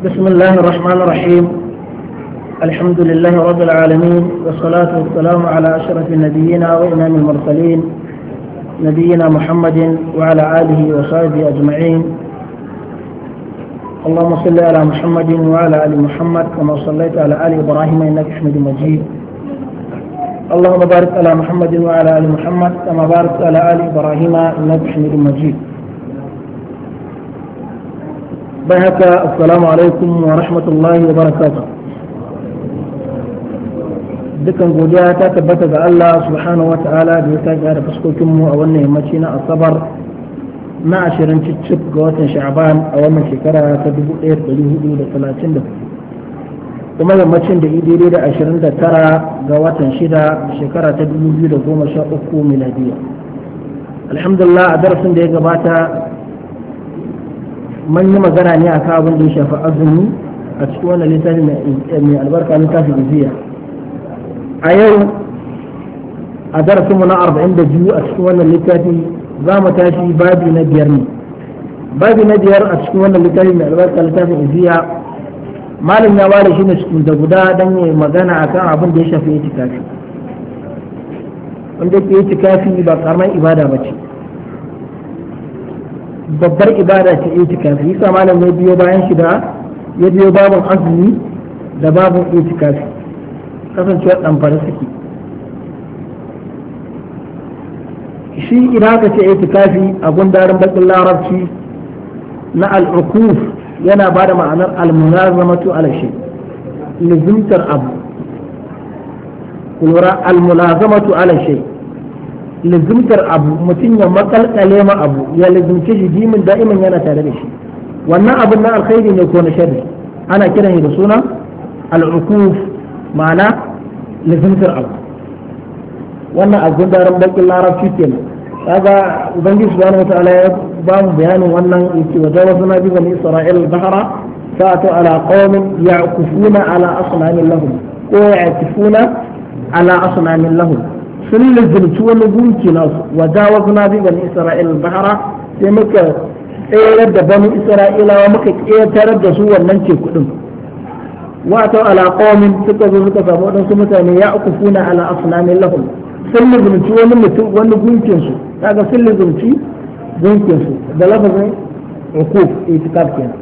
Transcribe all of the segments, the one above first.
بسم الله الرحمن الرحيم الحمد لله رب العالمين والصلاة والسلام على أشرف النبيين وإمام المرسلين نبينا محمد وعلى آله وصحبه أجمعين اللهم صل على محمد وعلى آل محمد كما صليت على آل إبراهيم إنك حميد مجيد اللهم بارك على محمد وعلى آل محمد كما باركت على آل إبراهيم إنك حميد مجيد بهك السلام عليكم ورحمة الله وبركاته dukan godiya ta tabbata ga Allah subhanahu wata'ala da ya sake da fuskokinmu a wannan yammaci na asabar na ashirin cicif ga watan sha'ban a wannan shekara ta 1434 kuma yammacin da daidai da ashirin da tara ga watan shida shekara ta 2013 miladiya alhamdulillah a darasin da ya gabata man yi magana ne a abin da ya shafi azumi a cikin wannan littafi mai albarka littafi iziya a yau a darasinmu na arba'in da biyu a cikin wannan littafi za mu tashi babi na biyar ne babi na biyar a cikin wannan littafi mai albarka littafin iziya malam ya ware shi ne cikin da guda don yi magana akan abin da ya shafi itikafi wanda ke itikafi ba karamar ibada ba ce babbar ibada ce itikafi yasa malam ya biyo bayan shi da ya biyo babin azumi da babin itikafi kasancewar ɗamfara suke shi idan aka ce itikafi a gundarin bakin larabci na al'ukuf yana ba da ma'anar almunazamatu ala shi lizimtar abu kulura almunazamatu ala shi lizimtar abu mutum ya makalkale ma abu ya lizimce shi jimin da'iman yana tare da shi wannan abin na alkhairi ne ko na sharri ana kiran shi da suna al'ukuf ma'ana lizimtar abu wannan a gundarin bakin larabci kenan kaga ubangiji subhanahu wataala ya ba mu bayanin wannan yake wa jawazna bi bani isra'il al-bahra fa'atu ala qaumin ya'kufuna ala asnamin lahum ko ya'kufuna ala asnamin lahum sun lizimci wani gunki nasu wa jawazna bi bani isra'il al-bahra sai muka tsayar da bani isra'ilawa muka ƙetarar da su wannan teku din wato ala qaumin suka zo suka samu wadansu mutane ya akufuna ala asnamin lahum sun lizumci wani mutum wani gunkin su kaga sun lizumci gunkin su da lafazin ukuf itikaf kenan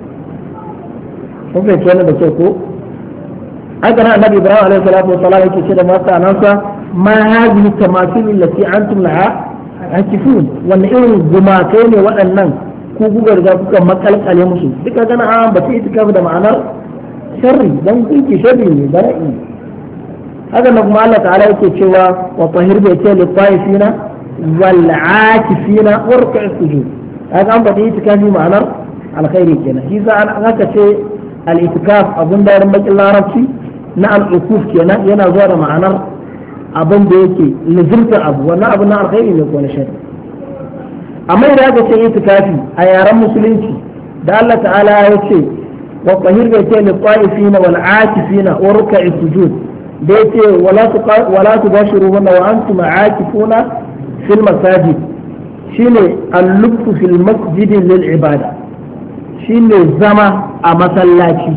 kun fahimci wannan da ke ko haka nan annabi ibrahim alaihi salatu wa salam yake ce da masa anansa ma hadhihi tamathil allati antum laha akifun wannan irin gumakai ne waɗannan ku kuka riga kuka makalkale musu duka gana an bace itikaf da ma'anar sharri dan kunki sharri ne bara'i haka nan kuma Allah ta'ala yake cewa wa tahir bai ce li taifina wal akifina warka sujud haka an bada itikafi ma'anar alkhairi kenan shi za an haka ce al itikaf abun da ran bakin larabci na al ukuf kenan yana zuwa da ma'anar abin da yake lizimtar abu wannan abu na alkhairi ne ko na sharri amma idan aka ce itikafi a yaren musulunci da Allah ta'ala ya ce والطهير بيتي للطائفين والعاكفين وركع السجود بيتي ولا ولا تباشروهن وانتم عاكفون في المساجد شيني اللبس في المسجد للعبادة شيني الزما أمسلاتي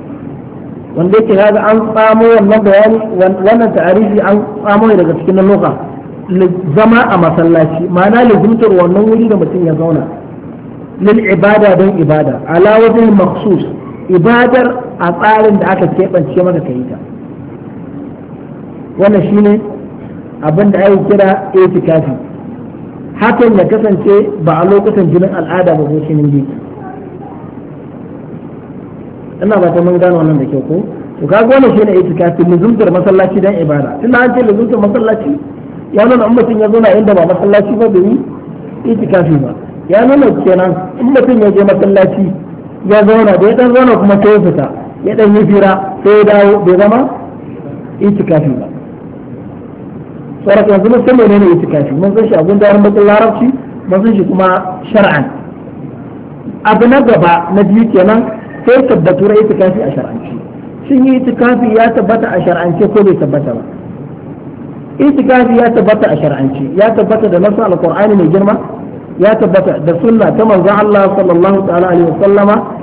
wanda yake kaga an tsamo wannan bayani wannan ta'arifi an tsamo ne daga cikin lugha zama a masallaci ma'ana lazimtar wannan wuri da mutum ya zauna lil ibada don ibada ala wajen maksus ibadar a tsarin da aka keɓance maka ka yi ta wannan shine abin da ake kira itikafi hakan ya kasance ba a lokutan jinin al'ada ba ko shinin biki ina ba ta mun gano wannan da kyau ko to kaga wannan shine itikafi luzumtar masallaci dan ibada tunda an ce luzumtar masallaci ya nuna in mutum ya zo na inda ba masallaci ba bai yi itikafi ba ya nuna kenan in mutum ya je masallaci ya zauna da ya dan zauna kuma sai ya fita ya dan yi fira sai ya dawo bai zama itikafi ba sauran yanzu mun san menene itikafi mun san shi abun da bakin larabci mun san shi kuma shar'an abu na gaba na biyu kenan sai tabbatu na itikafi a shar'anci shin yi itikafi ya tabbata a shar'ance ko bai tabbata ba itikafi ya tabbata a shar'anci ya tabbata da nasu alqur'ani mai girma ya tabbata da sunna ta manzon Allah sallallahu ta'ala alaihi wasallama